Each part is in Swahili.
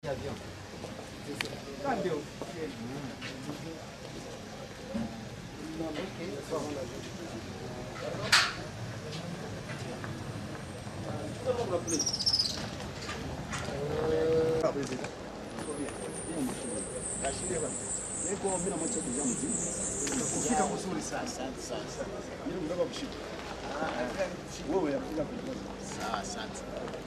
Kufika kuzuri sana. Mimi nataka kushika. Wewe yakuja kuongoza. Sawa, asante.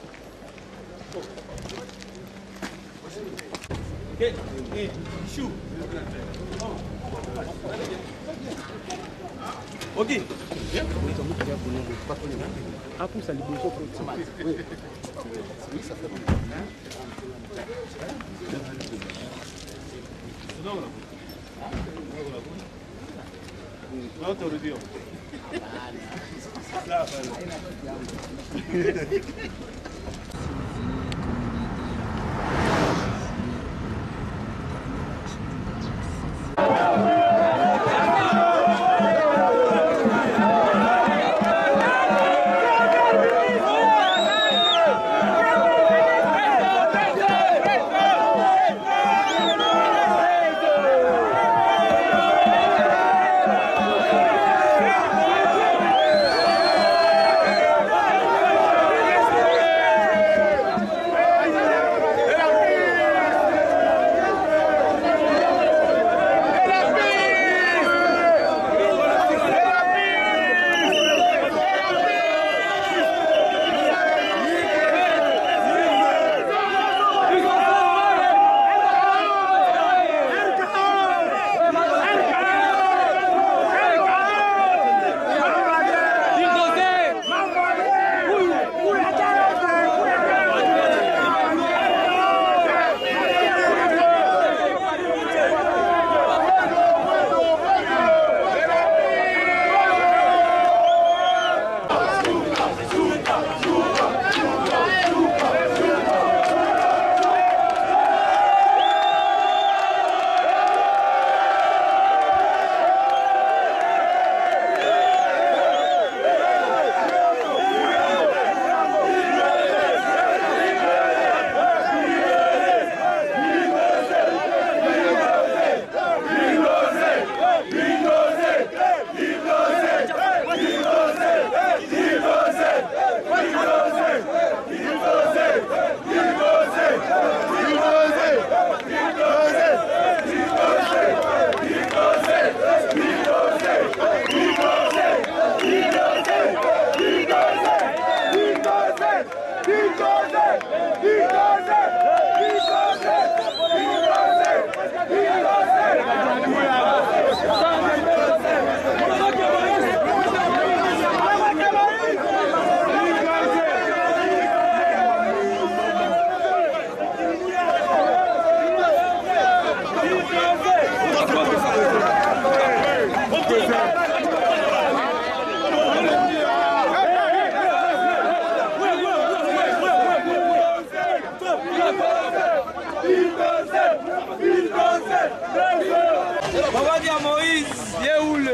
Ok. Hapo salibisho Autorudio. Mabadi ya Moïse, yeule.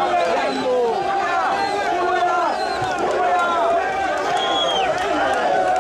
Thank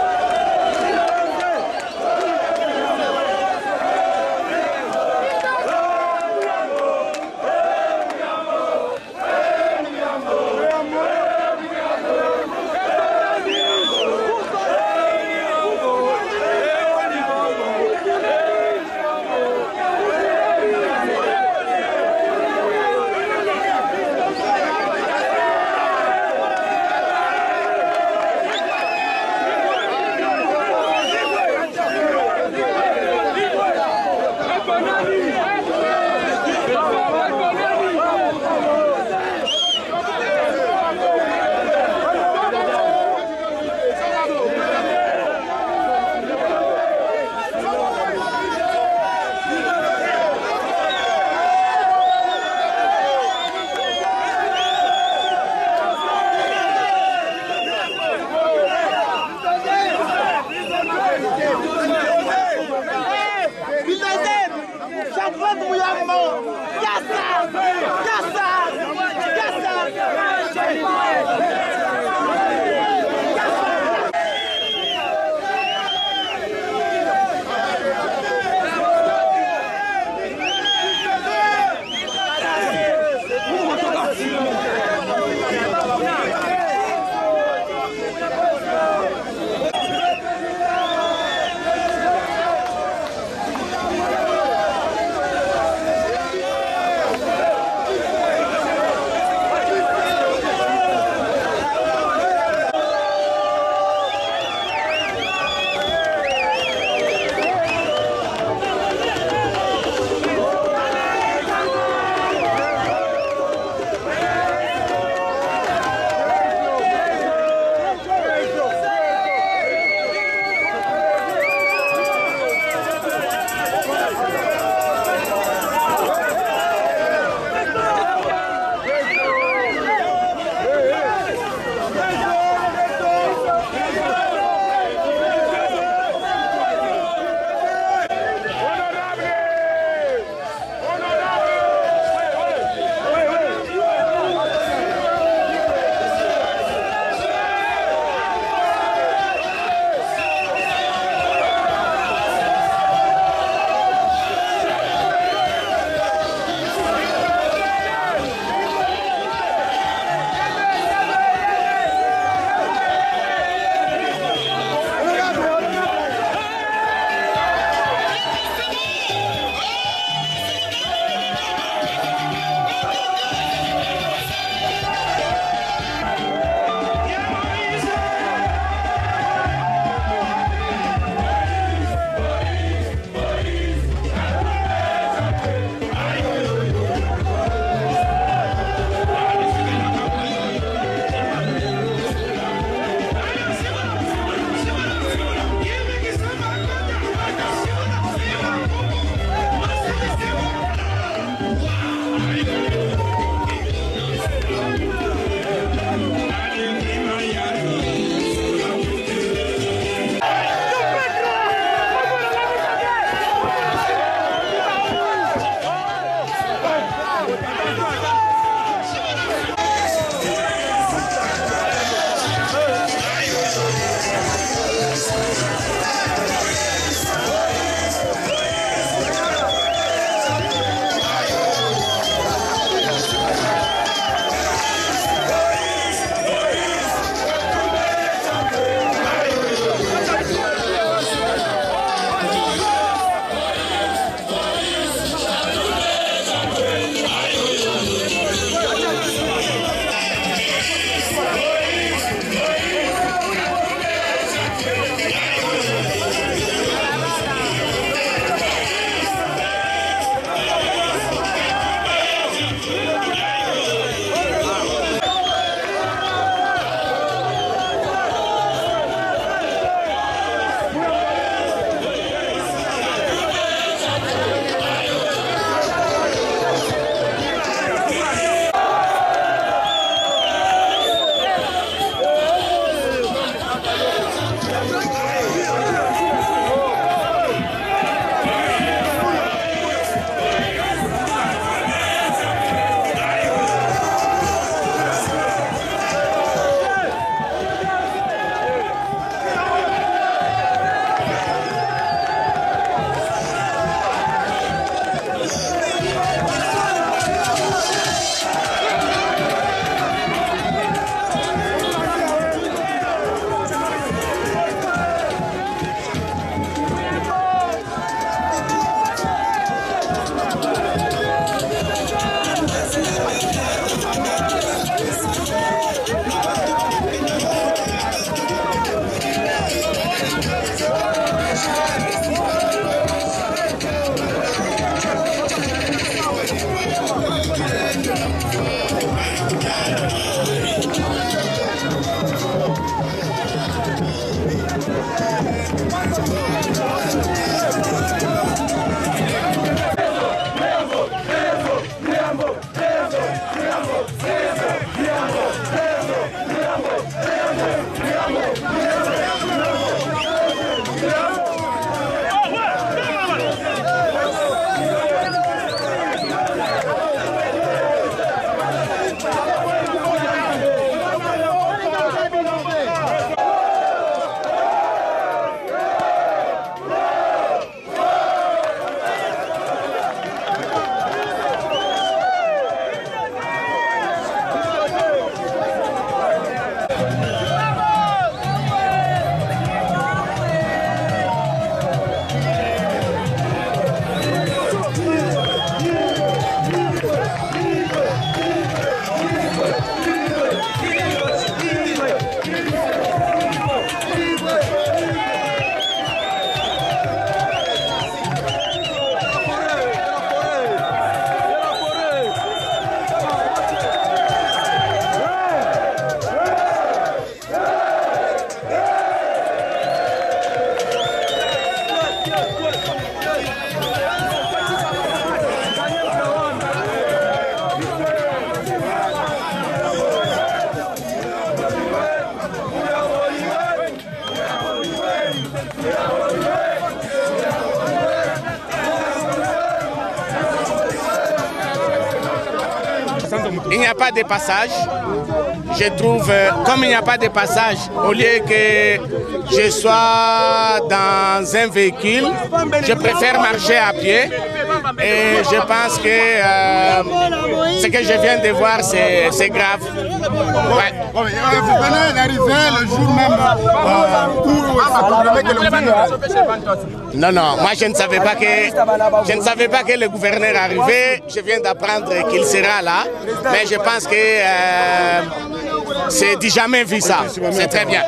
il n'y a pas de passage. Je trouve, euh, comme il n'y a pas de passage, au lieu que je sois dans un véhicule, je préfère marcher à pied. Et je pense que euh, ce que je viens de voir, c'est c'est grave. Ouais. Bon, mais, euh, vous venez d'arriver le jour même euh, où ça confirmait que le gouvernement- Non, non, moi je ne savais pas que je ne savais pas que le gouverneur arrivait. Je viens d'apprendre qu'il sera là, mais je pense que euh, c'est du jamais vu ça. C'est très bien.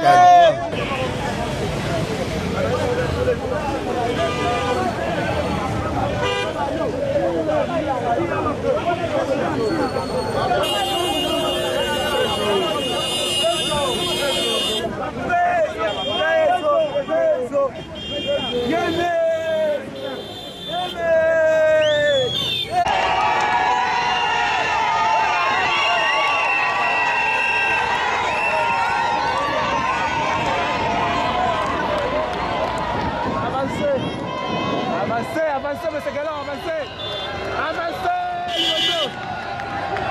Avancez Avancez, avancez, monsieur Galland, avancez Avancez, Limoso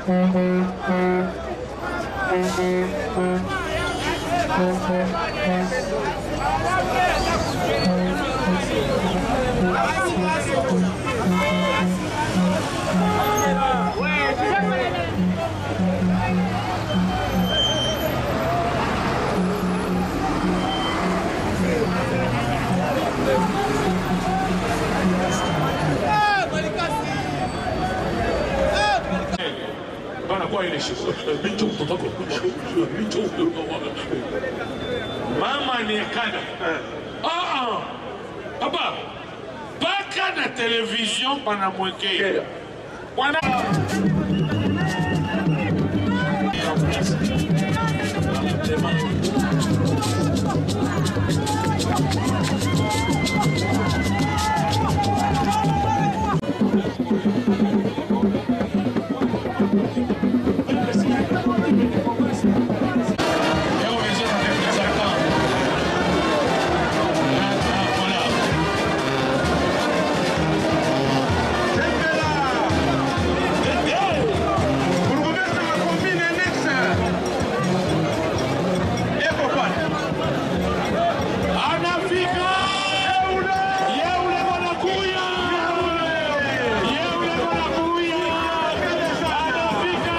banakuwa ile shiko bicho mtoto wako bicho mama ni kana ah ah papa paka na television panamwekea wana anafika yeule wanakuya yeule wanakuya anafika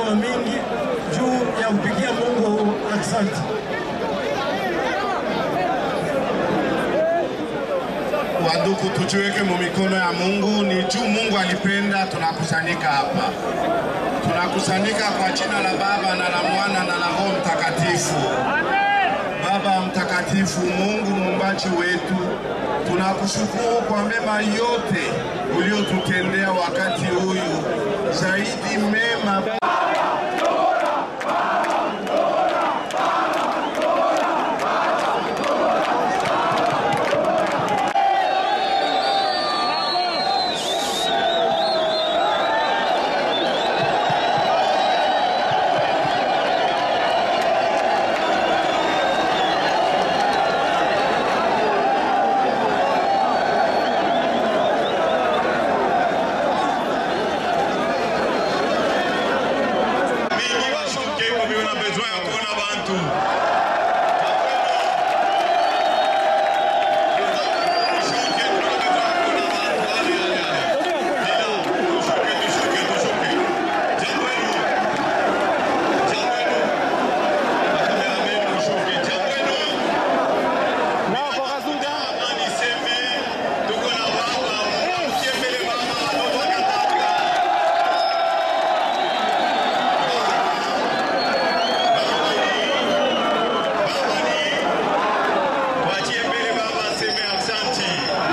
wa mingi juu ya kupigia Mungu asante. Wandugu, tujiweke mu mikono ya Mungu. Ni juu Mungu alipenda tunakusanyika hapa, tunakusanyika kwa jina la Baba na la Mwana na la Roho Mtakatifu. Baba mtakatifu, Mungu muumbaji wetu, tunakushukuru kwa mema yote uliotutendea wakati huyu, zaidi mema mingi bashuke babiwe na besoin ya kuona bantu Tushuke, tuna besoin ya kuona bantu. Ale, ale, ale. Bila, tushuke, tushuke, tushuke. Jambo wenu. Jambo wenu. Makameramen, tushuke. Jambo wenu. Amani seme, tuko na baba, mwamukie mbele baba, anotokataka. Wachie mbele baba aseme asante.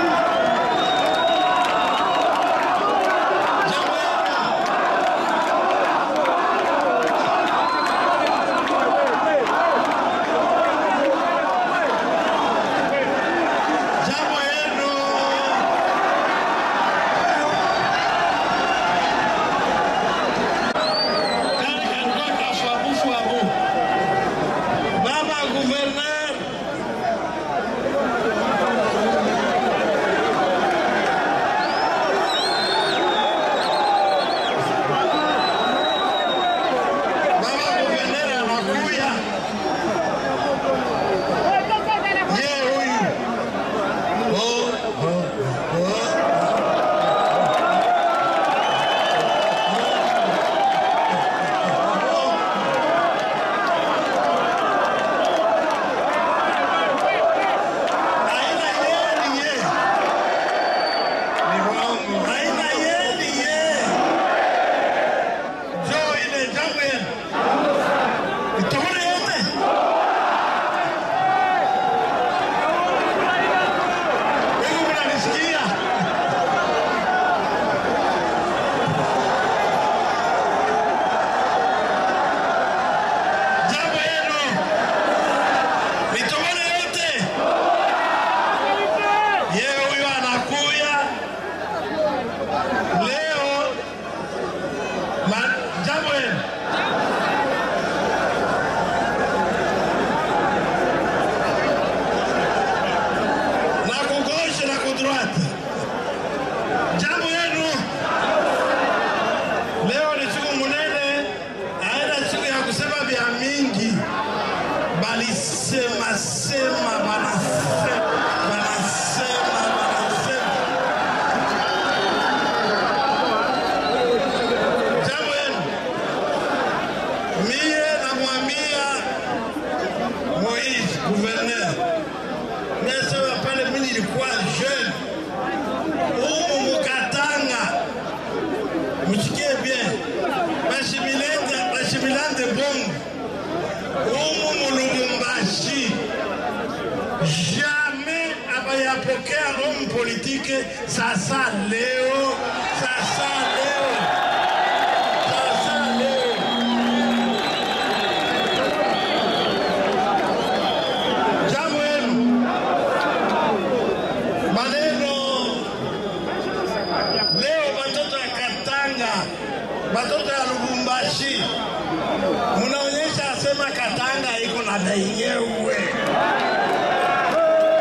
Jambo yenu. Kani kanitoka shwabu shwabu. Baba Gouverneur, Baba Gouverneur anakuya. Ye huyu. Oh, oh, oh. Haina yeni ye. Ni wangu. Haina yeni ye. Njoo ile jambo yenu. Itaona yote. Wewe mnanisikia? Jambo yenu. Itaona yote. Yeye huyo anakuya leo ma- jambo yenu na kugoshe na kudroite jambo yenu leo ni siku munene aenda siku ya kusema vya mingi balisema sema banasema banasema banasema jambo yenu mie namwambia Moise gouverneur mesema pale mimi nilikuwa jeune humu mukatanga msikie bien bashimilende bashimilande bongo humu mulubumbashi jamais abayapokea homme politique sasa leo sasa leo sasa leo jambo yenu maneno leo batoto ya Katanga batoto ya Lubumbashi munaonyesha asema Katanga iko na benyewe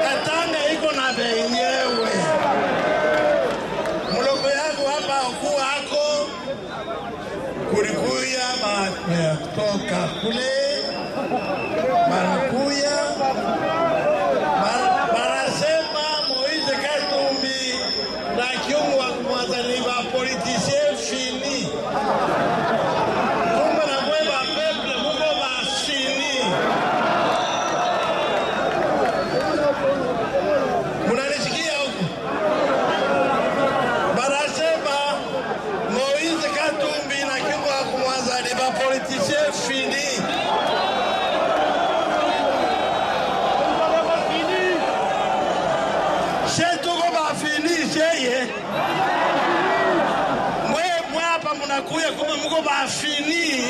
Katanga iko na benyewe muloko yangu hapa kuwa tunakuya kuma mko bafini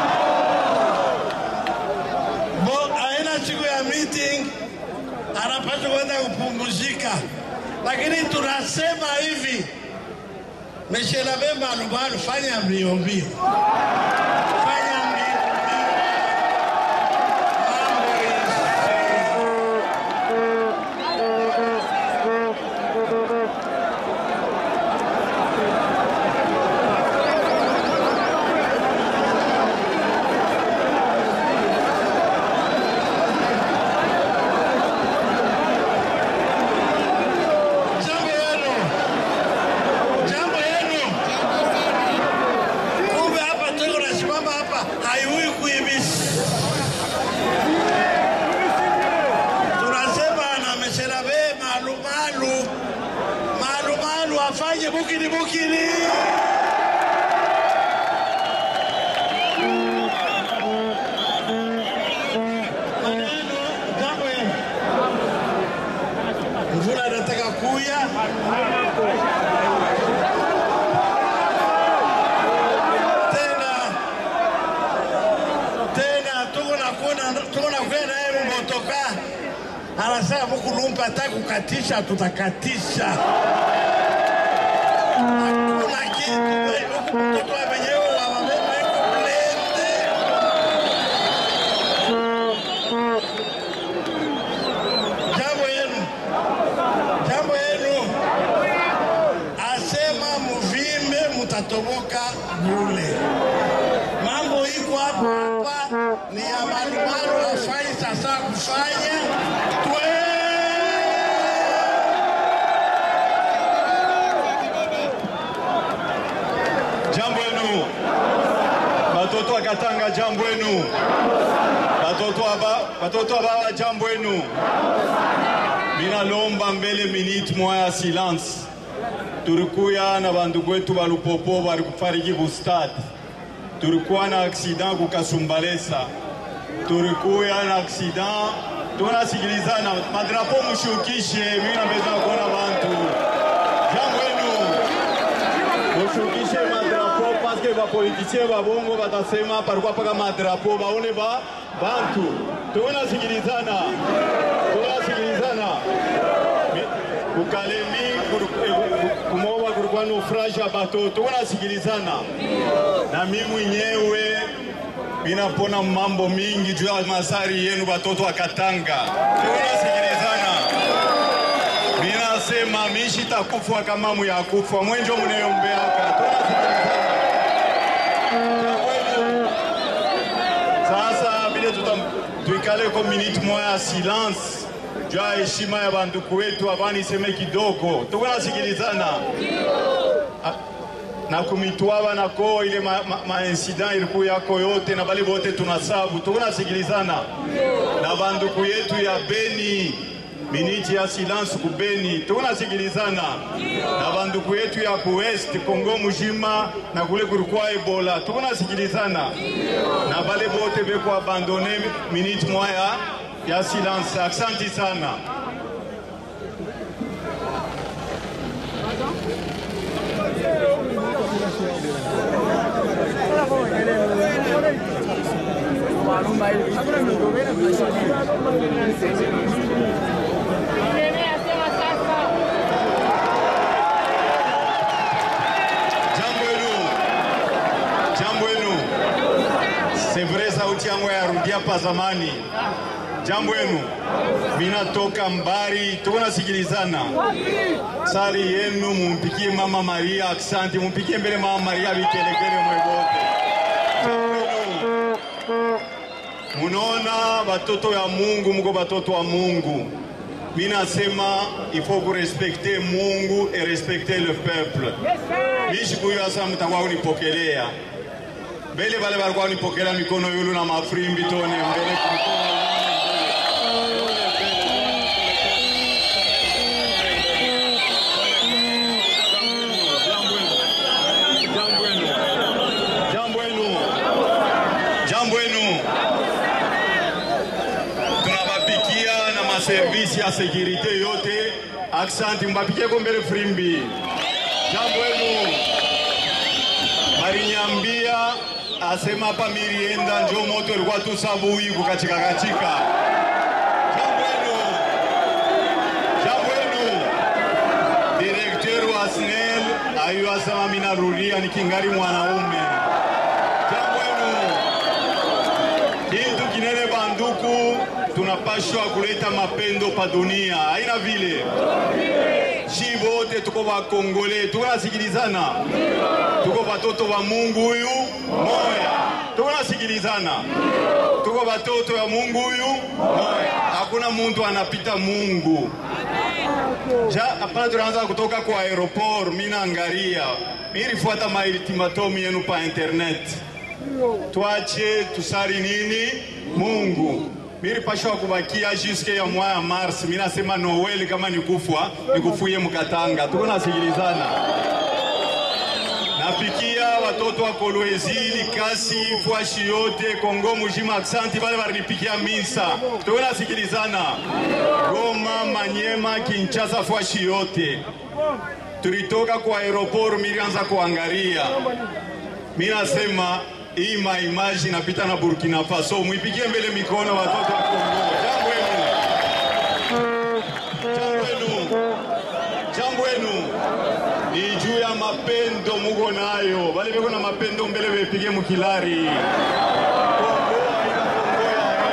bo aina siku ya meeting anapaswa kwenda kupumzika, lakini tunasema hivi, meshelabe malumalu, fanya mbio mbio, fanya mbio mbio. Mambo isi. Jambo yenu, jambo yenu. Kumbe hapa tuko nasimama hapa, haiui kuibisi. Tunasema na mesherabe malumalu, malumalu afanye bukini bukini. Maneno, jambo yenu. Mvula inataka kuya. Tena tena tuko na kuona tuko na kuona naye mmotoka anasema mkulumpa hata kukatisha, tutakatisha. Hakuna kitu huku mtoto wa wenyewe wa mabema iko blende. Jambo yenu jambo yenu asema muvimbe mutatoboka bule. Mambo iko hapa hapa ni ya malumalu afanye sasa kufanya twe Jambo yenu batoto wa Katanga, jambo yenu batoto aba batoto abawa, jambo yenu. Minalomba mbele minute moya ya silence. Tulikuya na bandugu wetu ba Lupopo bali kufariki ku stade. Tulikuwa na accident ku Kasumbalesa. Tulikuya na accident tunasikilizana, madrapo mushukishe, mimi napenda kuona bantu. Jambo yenu mushukishe madrapo paske bapolitisien babongo batasema palikuwa paka madrapo baone ba bantu tunasikilizana tunasikilizana Mi- kukalemi kuru- eh, kumoba kulikuwa naufraji ya bato tunasikilizana na mi mwenyewe minapona mambo mingi juu ya masari yenu batoto wa Katanga tunasikilizana Minasema mishi takufwa kama muyakufa mwenjo muneombeaka sasa vile tutam- tuikale ko minute moya ya silence juu ya heshima ya banduku wetu avani iseme kidogo tuko nasikilizana A- na kumitwaba nako ile ma, ma, ma incident ilikuwa yako yote na bali bote tunasabu tuko nasikilizana na banduku yetu ya Beni miniti ya silence ku Beni tuko nasikilizana na banduku yetu ya ku West Kongo mujima na kule kulikuwa Ebola tuko nasikilizana na bale bote beko abandone minute moya ya silence aksanti sana jambo yenu jambo yenu c'est vrai sauti yangu yarudia pa zamani jambo yenu minatoka mbari tuko nasikilizana sari yenu mumpikie mama Maria aksanti mumpikie mbele mama Maria vikelekele mwebote munaona batoto ya Mungu muko batoto wa Mungu minasema il faut kurespekte Mungu et respecter le peuple mishikuyo asa mtakuwa unipokelea mbele bale balikuwa unipokelea mikono yulu na mafrimbi tone mbele kumikono Jambo yenu. Jambo yenu. Jambo yenu. Tunabapikia na maservisi ya sekirite yote. Aksanti, mbapikie ko mbele frimbi. Jambo yenu. balinyambia asema hapa mirienda njo moto ilikuwa tu sabui kukachika kachika. Jambo wenu, jambo wenu. Direkteur wa SNEL ayo asema mimi narudia nikingali mwanaume. Jambo wenu. Kitu kinene banduku, tunapashwa kuleta mapendo pa dunia, haina vile shi wote tuko bakongole, tuko nasikilizana, tuko batoto ba Mungu huyu moya, tuko nasikilizana, tuko batoto ya Mungu huyu moya, hakuna muntu anapita Mungu. Ja, hapa tunaanza kutoka kwa aeroport, mimi naangalia, mimi nilifuata maultimatum yenu pa internet twache tusali nini Mungu. Mimi pashwa kubakia juske ya mwa ya Mars. Mimi nasema Noel kama nikufwa nikufuye mkatanga, tuko nasikilizana. Napikia watoto wa Kolwezi, Likasi, Fwashi yote Kongo mujima, aksanti bale barinipikia misa, tuko nasikilizana. Goma, Manyema, Kinshasa, Fwashi yote tulitoka kwa aeroport, milianza kuangalia mimi nasema hii maimaji inapita na Burkina Faso, mwipigie mbele mikono watoto wa Kongo. Jambo wenu, jambo wenu, jambo wenu ni juu ya mapendo muko nayo, bale beko na mapendo mbele bepige mukilari Kongo haina Kongo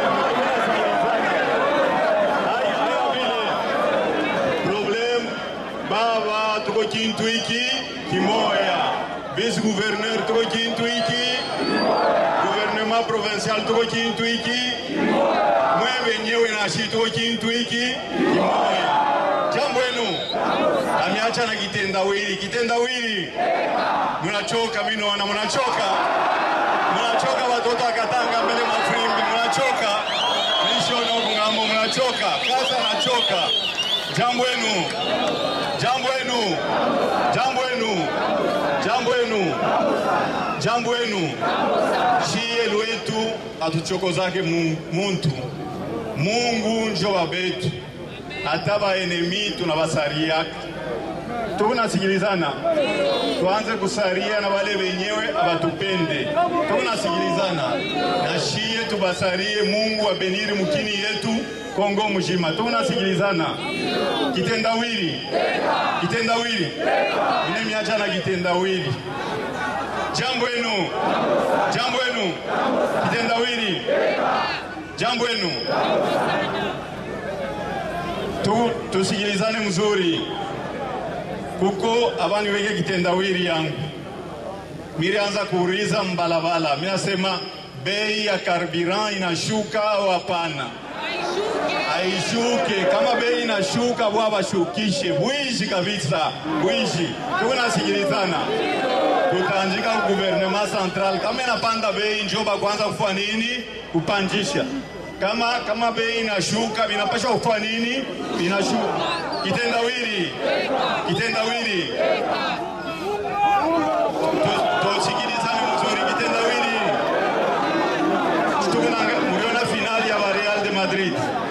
ya hemu. Haina vile. Problem baba, tuko kintu hiki kimoya, vice gouverneur tuko kintu hiki, gouvernement provincial tuko kintu hiki, mwe wenyewe nashi tuko kintu hiki kimoya. Jambo wenu ameacha na kitendawili, kitendawili mnachoka, mimi naona mnachoka, mnachoka watoto wa Katanga mbele mafrimbi, mnachoka nishona huku ng'ambo, mnachoka kasa, nachoka. Jambo wenu, jambo wenu, jambo wenu, jambo wenu, jambo wenu. Shie lwetu atuchokozake mu- muntu, Mungu njo babetu, hata baenemi tunabasariaka tukunasikilizana tuanze kusaria na wale wenyewe abatupende tukunasikilizana na shie tubasarie Mungu abeniri mukini yetu Kongo mujima tukunasikilizana kitendawili kitendawili ine miacha na kitendawili jambo enu jambo enu kitendawili jambo enu tu, tusikilizane mzuri kuko abani weke kitendawili yangu mirianza kuuliza mbalabala, minasema bei ya karbiran inashuka au hapana? Aishuke. Kama bei inashuka, bwa bashukishe bwishi kabisa, bwishi. Tukunasikilizana, tutaanjika ku gouvernement central, kama inapanda bei njoba kwanza kufua nini? Kupanjisha. Kama kama bei inashuka, vinapasha kufua nini? Inashuka. Kitendawili, kitendawili tusikilizane mzuri kitendawili tukuna mliona finali ya Real de Madrid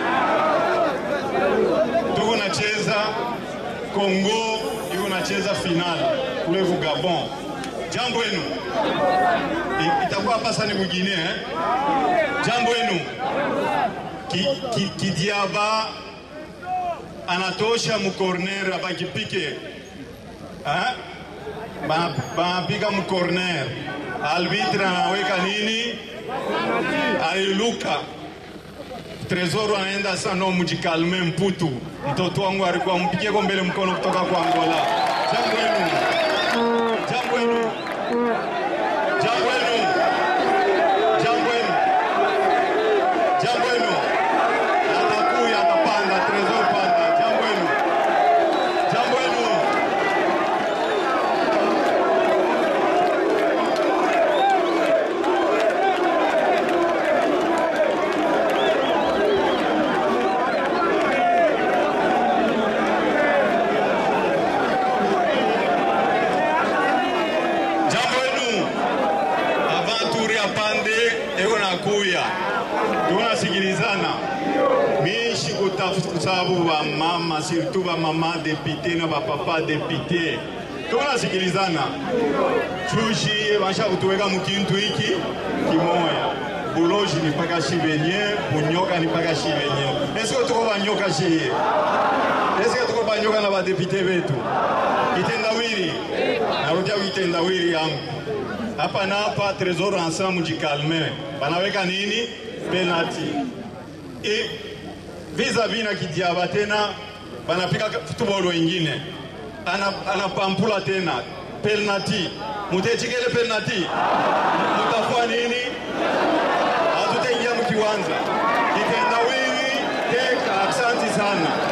tuko nacheza Kongo iko nacheza finali kule ku Gabon jambo wenu I- itakuwa hapa sasa ni mwingine eh? jambo wenu ki, ki, kidiaba anatosha mukorner abakipike eh? Ba- banapiga mkorner, albitre anaweka nini, aliluka Tresoro anaenda sasa, no mjikalme, mputu mtoto wangu alikuwa mpigieko mbele mkono kutoka kwa Angola. Jambo wenu, jambo wenu, jambo wenu, jambo wenu, jambo wenu, atakuya atapanda, Tresor panda, jambo wenu, jambo wenu. jambo wenu avanturi apande eko nakuya tunasikilizana mishi kutafuta sababu bamama surtout bamama depute na bapapa depute tunasikilizana chushi basha kutuweka mukintu hiki kimoya buloji ni paka shi benye bunyoka ni paka shi benye eske tuko banyoka shiye eske tuko banyoka na badepite betu kitendawili narudia kitendawili yangu hapa na hapa tresor anasema mujikalme banaweka nini penalty e vis-a-vis na kidiaba tena banapika futubolo ingine ana- anapampula tena penalty mutechikele penalty mutafua nini hatutaingia mkiwanza kitendawili teka asante sana